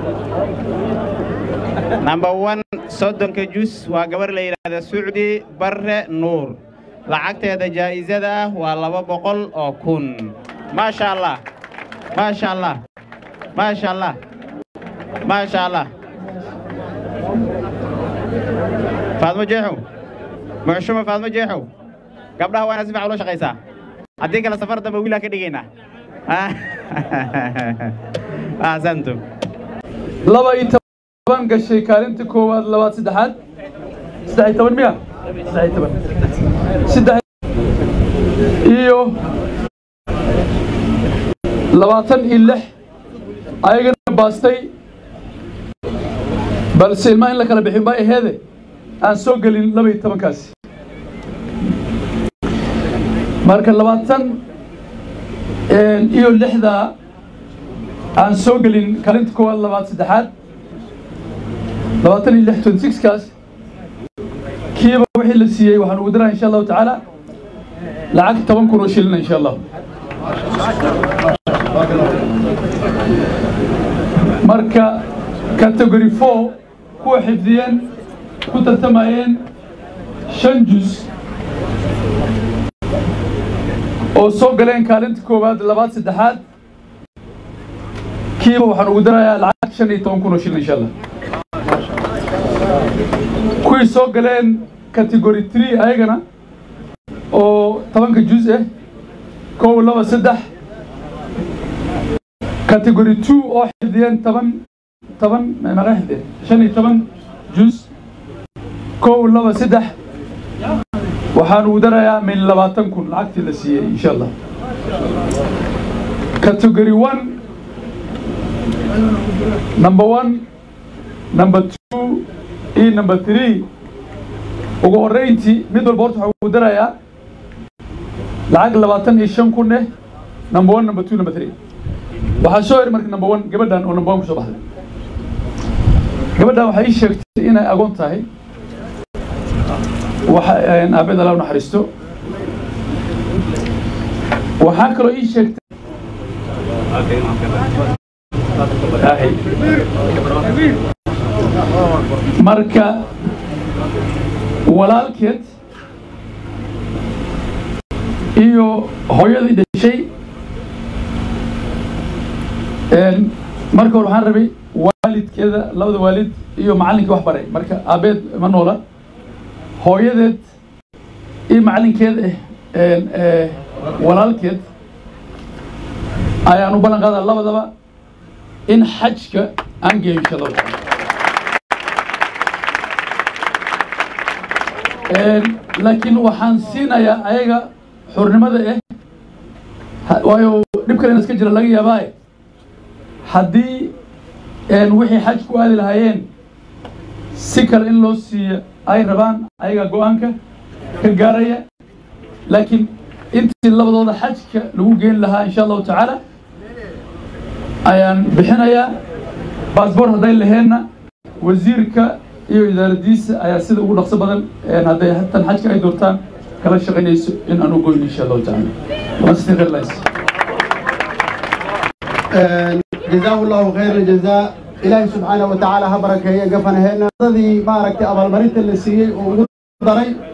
number one soddonka jus waa gabar la yidhaahda sucdi barre nuur lacagteeda jaa'isada ah waa laba boqol oo kun maasha allah maasha allah maasha allah maasha allah faadmo jeexow muxshumo faadmo jeexow gabdhaha waa inaad si fiican ula shaqaysaa haddii kale safar dambe wiilaan ka dhigaynaa ahsantum laba iyo toban gashay kaalinta koowaad labaad saddexaad saddex iyo toban miya saddex iyo toban saddex iyo labaatan iyo lix ayagana baastay balse ilmaha in la kala bixin baa aheede aan soo gelin laba iyo tobankaasi marka labaatan iyo lixda aan soo gelin kaalinta koowaad labaad saddexaad labaatan iyo lix twenty six kaas kiiba wixii la siiyey waxaan ugu diraa insha allahu tacaala lacag toban kun oo shilina insha allah marka category four kuwa xifdiyeen ku tartamayeen shan jus oo soo galeen kaalinta koowaad labaad saddexaad kiiba waxaan ugu darayaa lacag shan iyo toban kun oo shilin insha allah kuwii soo galeen category three ayagana oo tobanka jus ah kow laba saddex category two oo xifdiyeen toban toban maga xifdiyeen shan iyo toban jus kow laba saddex waxaan ugu darayaa min labaatan kun lacagtii la siiyey insha allah category one number one number two iyo number three ugu horreyntii mid walba horta waxaan ugu darayaa lacag labaatan iyo shan kun eh number one number two number three waxaa soo heri marka number one gabadhan oo number one kusoo baxday gabadhan waxay ii sheegtay inay agoon tahay waxa aabeed alla u naxariisto waxaa kaloo ii sheegtay marka walaalkeed iyo hooyadii dhashay marka hore waxaan rabay waalidkeeda labada waalid iyo macallinkii wax baray marka aabeed ma noola hooyadeed iyo macallinkeed eh walaalkeed ayaan u ballan qaadaa labadaba in xajka aan geeyo insha allahu taala laakiin waxaan siinayaa ayaga xurnimada eh waayo dhib kalena iska jira laga yaabaaye haddii wixii xaj ku aadi lahaayeen si kale in loo siiyo ay rabaan ayaga go-aanka ka gaaraya laakiin intii labadooda xajka lagu geyn lahaa insha allahu tacaala ayaan bixinayaa baasboor hadday laheenna wasiirka iyo idaaradiisa ayaa sida ugu dhaqso badan hadday tan xajka ay doortaan kala shaqaynayso in aan u goyno insha allahu tacaala جزاه الله خير الجزاء إلهي سبحانه وتعالى هبرك هي قفنا هنا ذي ما ركت أبو المريت اللي سيء ودري